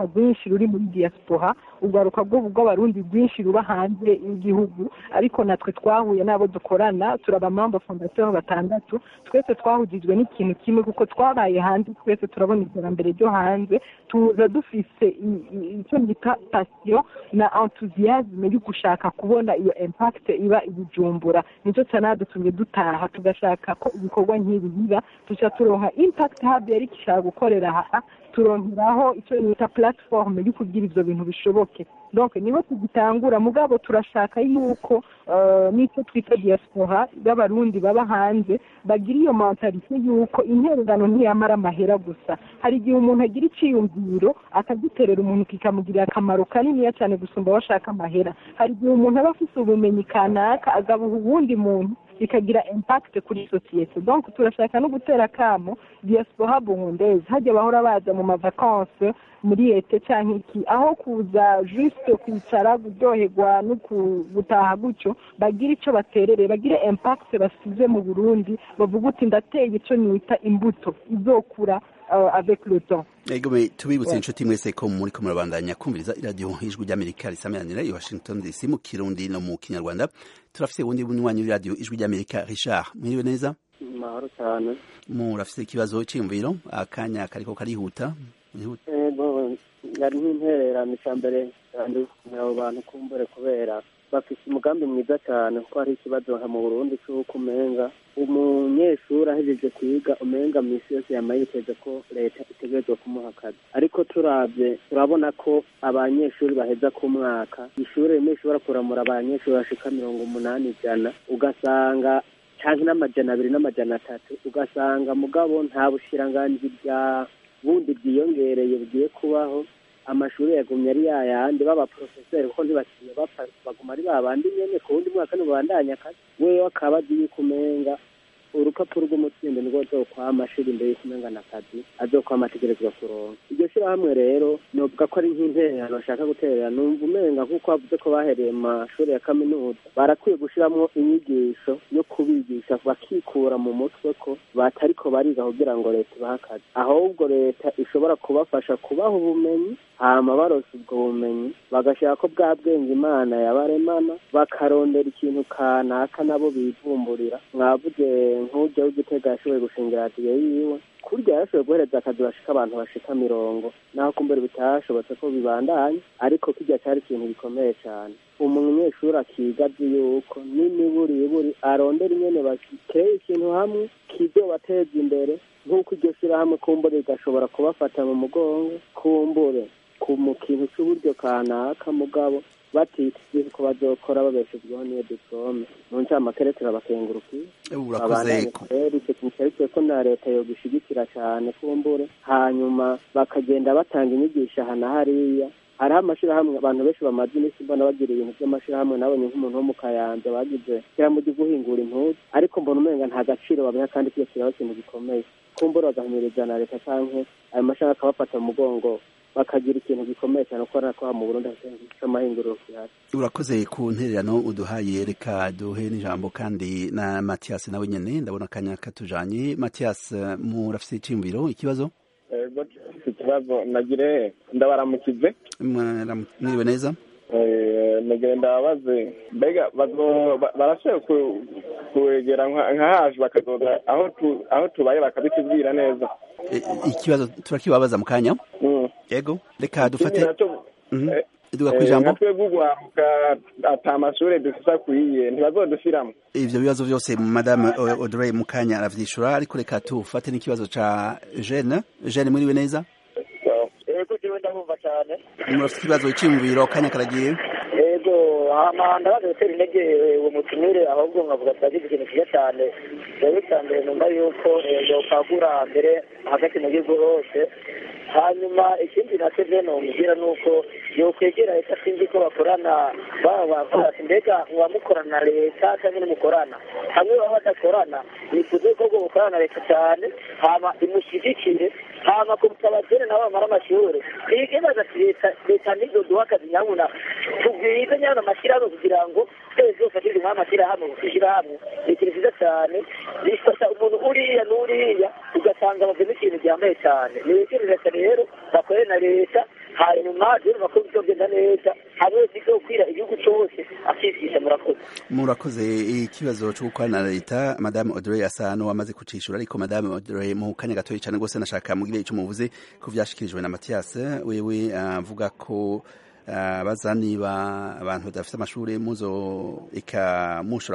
ruri muri diaspora urwaruka rw'ubu rw'abarundi rwinshi ruba hanze y'igihugu ariko natwe twahuye n'abo dukorana turaba membre fondateur batandatu twese twahujijwe n'ikintu kimwe kuko twabaye hanze twese turabona iterambere ryo hanze tuza dufise i- i- icyo bita passion na enthusiasme yo gushaka kubona iyo impact iba i bujumbura nicyo cyanadutumye dutaha tugashaka ko ibikorwa nk'ibi biba tuca turonka impact hub yari ishaka gukorera aha turonkeraho icyo bita platform yo kugira ivyo bintu bishoboke donc niho tugitangura mugabo turashaka yuko eh, n'icyo twita diaspora y'abarundi baba hanze bagira iyo mentalite yuko intererano ntiyamara amahera gusa hari igihe umuntu agira iciyumviro akagiterera umuntu kikamugirira akamaro kaniniya cyane gusumba bashaka amahera hari igihe umuntu aba afise ubumenyi kanaka agabuha uwundi muntu bikagira impact kuri sosiyete donc turashaka no gutera akamo diaspora burundaise hajya bahora baza mu mavakanse muri ete cyangwa iki aho kuza juste kwicara kuryoherwa no ku- gutaha gutyo bagira icyo baterere bagire impact basize mu burundi bavuga uti ndateye icyo nita imbuto izokura uh, avec le temps Egome tubibutse inshuti mwese ko muri ko murabandanya kumviriza iradiyo ijwi ry'Amerika risameranira i Washington DC mu Kirundi no mu Kinyarwanda turafise ubundi bunywanyi w'iradiyo ijwi ry'Amerika Richard mwiriwe neza mahoro cyane murafise ikibazo c'imviro akanya kariko karihuta Mwihuta. ego yari nk'intererano icya mbere kandi abo bantu kumbure kubera bafite umugambi mwiza cyane kuko hari ikibazo nka mu burundi cy'uko umenga umunyeshuri ahejeje kwiga umenga minsi yose yama yiteze ko leta itegerezwa kumuha akazi ariko turabye turabona ko abanyeshuri baheza ku mwaka ishuri rimwe rishobora kuramura abanyeshuri bashika mirongo umunani ijana ugasanga canke n'amajana abiri n'amajana atatu ugasanga mugabo nta bushiranganji bwa bundi bwiyongereye bugiye kubaho amashuri yagumye ari yayandi b'abaprofeseri kuko ntibakiriye bapfa baguma ari babandi nyene ku wundi mwaka ntibabandanya akazi wewe akaba azi yuko umenga urupapuro rw'umutsindo nirwo azokwama ashira imbere y'uko umenga n'akazi azokwama ategerezwa kuronka iryo shirahamwe rero novuga ko ari nk'intererano bashaka guterera numva umenga nk'uko bavuze ko bahereye mu mashuri ya kaminuza barakwiye gushiramwo inyigisho yo kubigisha bakikura mu mutwe ko batariko bariga kugira ngo leta ibahe akazi ahubwo leta ishobora kubafasha kubaha ubumenyi hama barose ubwo bumenyi bagashaka ko bwa bwenge imana yabaremana bakarondera ikintu kanaka nabo bivumburira mwavuze nk'ujya w'igitega yashoboye gushinga radiyo yiwe kurya yashoboye guhereza akazi bashika abantu bashika mirongo naho kumbere bitashobotse ko bibandanya ariko kirya cyari ikintu gikomeye cyane umunyeshuri akiga azi yuko n'imiburiburi arondera ingene bakiteye ikintu hamwe kizobateza imbere nk'uko iryo shyirahamwe kumbure rigashobora kubafata mu mugongo kumbure ku mu kintu cy'uburyo kanaka mugabo batitse ko bazokora babeshejweho n'iyo diplome mu ncamake turabakengurukiye urakoze abandanye ku- rero icyo kintu cyaritswe ko na leta yogishigikira cyane kumbure hanyuma bakagenda batanga inyigisho aha na hariya hariho amashirahamwe abantu benshi bamaze iminsi mbona bagira ibintu by'amashirahamwe nabonye nk'umuntu wo mu kayanza bagize ishyirahamwe ryo guhingura impuzu ariko mbona umenga nta gaciro babiha kandi kiyo kiraho ikintu gikomeye kumbura bagahimiriza na leta canke ayo mashirahamwe akabafata mu mugongo bakagira ikintu gikomeye cyane kuko ko mu burundi hafite amahinguriro kihari urakoze ku ntererano uduhaye reka duhe n'ijambo kandi na Mathias nawe nyene ndabona akanya katujanye Mathias murafise iciyumviro ikibazo ego mfite ikibazo nagire ndabaramukize Mwaramu- mwiriwe neza Eh, nagire ndababaze mbega bazo- ba- barashoboye ku- kwegera nka nka haje bakazoza aho tu- aho tubaye bakabitubwira neza E- ikibazo turakibabaza mu kanya Mm. yego reka dufate Ikindi naco, Mhm. eh, duga ku eh, ijambo nka twebwe urwaruka ata mashure dufise akwiye ntibazodushiramwo ivyo bibazo vyose madame O- Audrey Mukanya aravyishura ariko reka tufate n'ikibazo ca Jeanne Jeanne mwiriwe neza ego jewe ndabumva cyane murafise ikibazo c'imviro kanya karagiye ego hama ndabaza gutera intege uwo mutumire ahubwo nkavuga turagize ikintu cyiza cyane rero cya mbere numva yuko eh, yokwagura mbere hagati mu gihugu hose hanyuma ikindi nacyo je nomubwira ni uko yokwegera leta sinzi ko bakorana baba bavuga ati mbega muba mukorana na leta cyangwa ntimukorana hamwe baba badakorana nifuze ko ubwo bukorana na leta cyane hama imushyigikire hama kuruta abakene nabo bamara amashuri ntigebaza ati leta leta nizo duha akazi nyabuna tubwize nyabuna amashyirahamwe kugira ngo twese dufatire nk'ayo mashyirahamwe gushyirahamwe ni ikintu cyiza cyane bifasha umuntu uriya n'uriya ugasanga bavemo ikintu gihambaye cyane ni ikintu leta rero bakorere na leta hanyuma rero bakuru bizogenda neza hamwe bizokwira igihugu cose akigisha murakoze murakoze ikibazo cyo gukorana na leta madame Audrey asa n'uwamaze kucishura ariko madame Audrey mu kanya gatoya cyane rwose nashaka mugire icyo muvuze ko vyashikirijwe na Mathias wewe avuga ko abaza niba abantu badafite amashuri muzo eka mushobora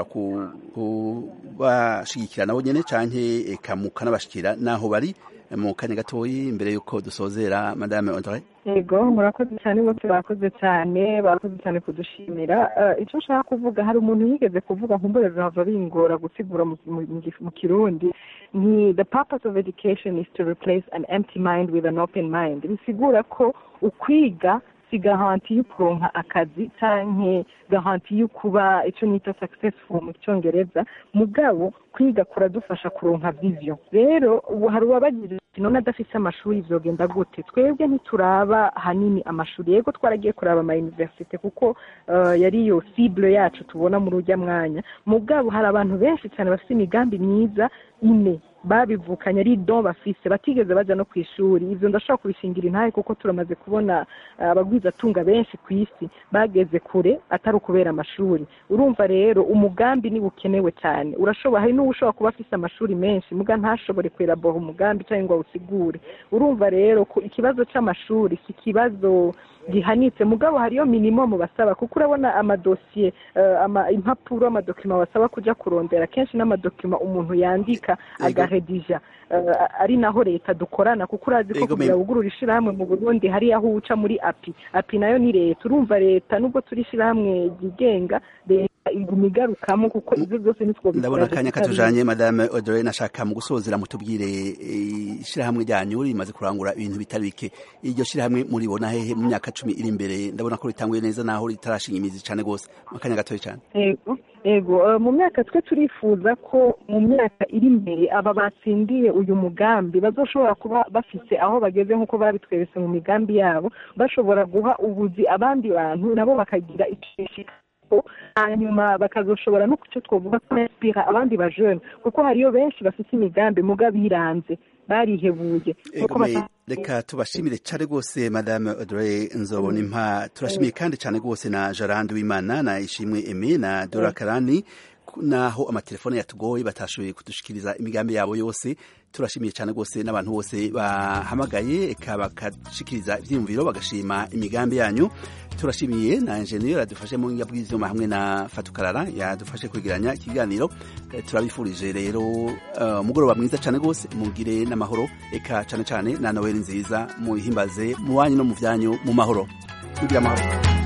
kubashigikira nabo nyene canke eka mukanabashikira naho bari mu kanya gatoyi imbere yuko dusozera madame Audrey yego murakoze cyane bose bakoze cyane bakoze cyane kudushimira icyo nshaka kuvuga hari umuntu yigeze kuvuga nkumbure birava bingora gusigura mu kirundi ni the purpose of education is to replace an empty mind with an open mind bisigura ko ukwiga si garanti yo kuronka akazi canke garanti yo kuba ico nita successful mu cyongereza mugabo kwiga kuradufasha kuronka vision rero ubu hari uwabagira ati none adafise amashuri vyogenda gute twebwe ntituraba hanini amashuri yego twaragiye kuraba ama universite kuko uh, yari yo cible yacu tubona muri urya mwanya mugabo hari abantu benshi cyane bafite imigambi myiza ine babivukanye ari don bafise batigeze baja no ku ishuri ivyo ndashobora kubishingira intahe kuko turamaze kubona abagwizatunga benshi ku isi bageze kure atari ukubera amashuri urumva rero umugambi ni bukenewe cyane urashobora hari n'uwo ushobora kuba afise amashuri menshi muga ntashobore kwelabora umugambi cyangwa ngo awusigure urumva rero ikibazo c'amashuri si ikibazo gihanitse mugabo hariyo minimum basaba kuko urabona amadosiye uh, impapuro amadokima basaba kuja kurondera kenshi n'amadokima umuntu yandika agaredija uh, ari naho leta dukorana kuko urazi ko kugira wugurura ishirahamwe mu Burundi hari aho uca muri api api nayo ni leta urumva leta nubwo turi ishirahamwe ryigenga leta iguma igarukamo kuko ivyo byose nitwo ndabona akanya katujanye madame Audrey nashaka mu gusozera mutubwire ishirahamwe ryanyu rimaze kurangura ibintu bitari bike iryo shirahamwe muribona hehe mu myaka cumi iri imbere ndabona ko ritanguye neza naho ritarashinga imizi cane gose akanya gatoya cane yego yego mu myaka twe turifuza ko mu myaka iri imbere aba batsindiye uyu mugambi bazoshobora kuba bafise aho bageze nk'uko babitweretse mu migambi yabo bashobora guha ubuzi abandi bantu nabo bakagira icishika hanyuma bakazoshobora no kucyo twavuga ko inspira abandi bajene kuko hariyo benshi bafite imigambi muga biranze barihebuye reka tubashimire cyane rwose madame Audrey nzobona impa turashimiye kandi cyane rwose na Jarandi w'Imana na Ishimwe Aimé na Dora Karani naho amatelefone yatugoye batashoboye kudushikiriza imigambi yabo yose turashimiye cyane rwose n'abantu bose bahamagaye eka bakashikiriza ivyiyumviro bagashima imigambi yanyu turashimiye na engineer yadufashe mu bw'ivyuma hamwe na Fatukarara yadufashe kwigiranya ikiganiro turabifurije rero uh, mugoroba mwiza cyane rwose mugire n'amahoro eka cyane cyane na Noel nziza muhimbaze mu wanyu no mu vyanyu mu mahoro mugira amahoro